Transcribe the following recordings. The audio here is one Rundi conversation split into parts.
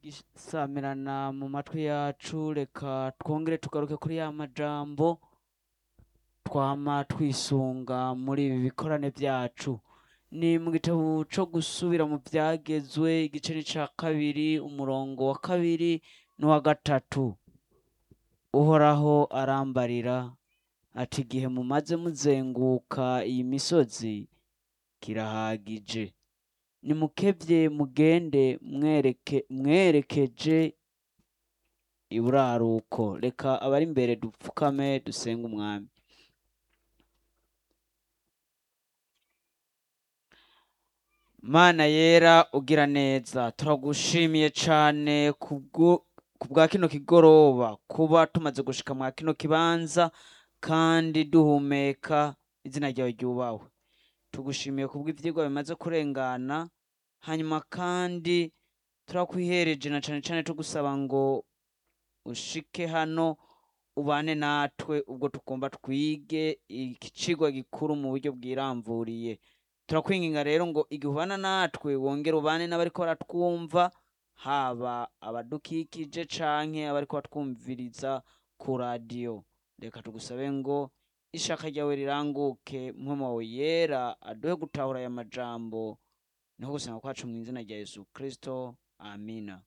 isamirana mu matwi yacu reka twongere tugaruke kuri ya majambo twama twisunga muri ibi bikorane byacu ni mu gitabo co gusubira mu byagezwe igice ni ca kabiri umurongo wa kabiri n'uwa gatatu uhoraho arambarira ati igihe mumaze muzenguka iyi misozi kirahagije nimukebye mugende mwereke mwerekeje iburaruko reka abari imbere dupfukame dusenge umwami mana yera ugira neza turagushimiye cane kubwo kubwa kino kigoroba kuba tumaze gushika mwa kino kibanza kandi duhumeka izina ryawe ryubahwe tugushimiye kubwo ivyigwa bimaze kurengana hanyuma kandi turakwihereje na cane cane tugusaba ngo ushike hano ubane natwe ubwo tugomba twige iki cigwa gikuru mu buryo bwiramvuriye turakwinginga rero ngo igihe ubana natwe wongere ubane n'abariko baratwumva haba abadukikije canke abariko batwumviriza ku radiyo reka tugusabe ngo ishaka ryawe riranguke mpwemu wawe yera aduhe gutahura aya majambo niho gusenga kwacu mu izina rya yesu kristo amina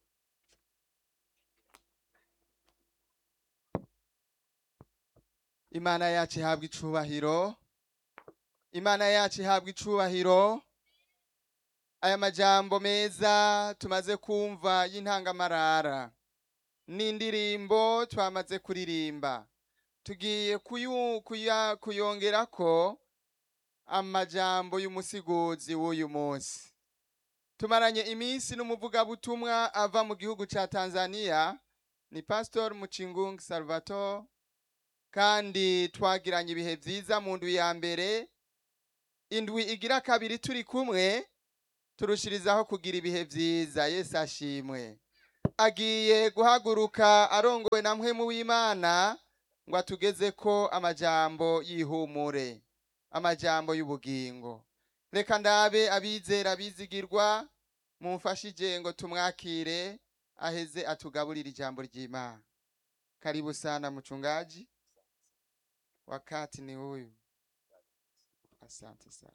imana yacu ihabwa icubahiro imana yacu ihabwa icubahiro aya majambo meza tumaze kumva y'intangamarara n'indirimbo twamaze kuririmba tugiye kuyu- kuya- kuyongerako amajambo y'umusiguzi w'uyu munsi tumaranye iminsi n'umuvugabutumwa ava mu gihugu ca tanzania ni pastor mucingung salvatore kandi twagiranye ibihe vyiza mu ndwi ya mbere indwi igira kabiri turi kumwe turushirizaho kugira ibihe vyiza yesu ashimwe agiye guhaguruka arongowe na mpwemu w'imana ngo atugezeko amajambo y'ihumure amajambo y'ubugingo reka ndabe abizera bizigirwa mumfashije ngo tumwakire aheze atugaburire ijambo ry'imana karibu sana mchungaji wakati ni huyu asante sana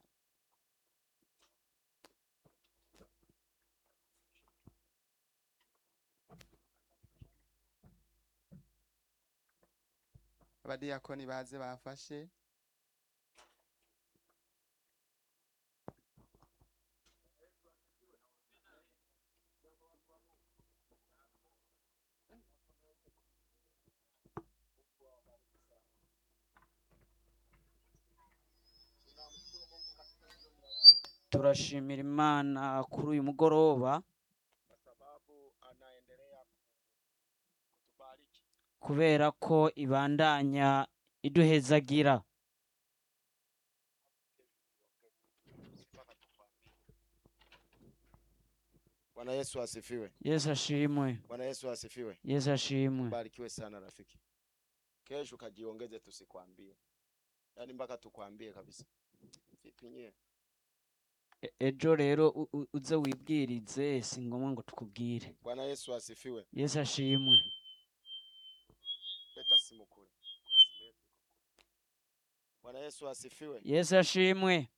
abadiyakoni baze bafashe turashimira imana kuri uyu mugoroba kwa sababu anaendelea kutubariki. kubera ko ibandanya iduhezagira Bwana Yesu asifiwe. yesu ashimwe Bwana Yesu asifiwe. yesu ashimwe Barikiwe sana rafiki. Kesho kajiongeze, tusikwambie, yaani mpaka tukwambie kabisa. Vipi nyie? E- ejo rero u- u- uze wibwirize si ngombwa ngo tukubwire Bwana Yesu asifiwe. yesu ashimwe Leta simu kule. Kuna simu yetu iko kule. Bwana Yesu asifiwe. yesu ashimwe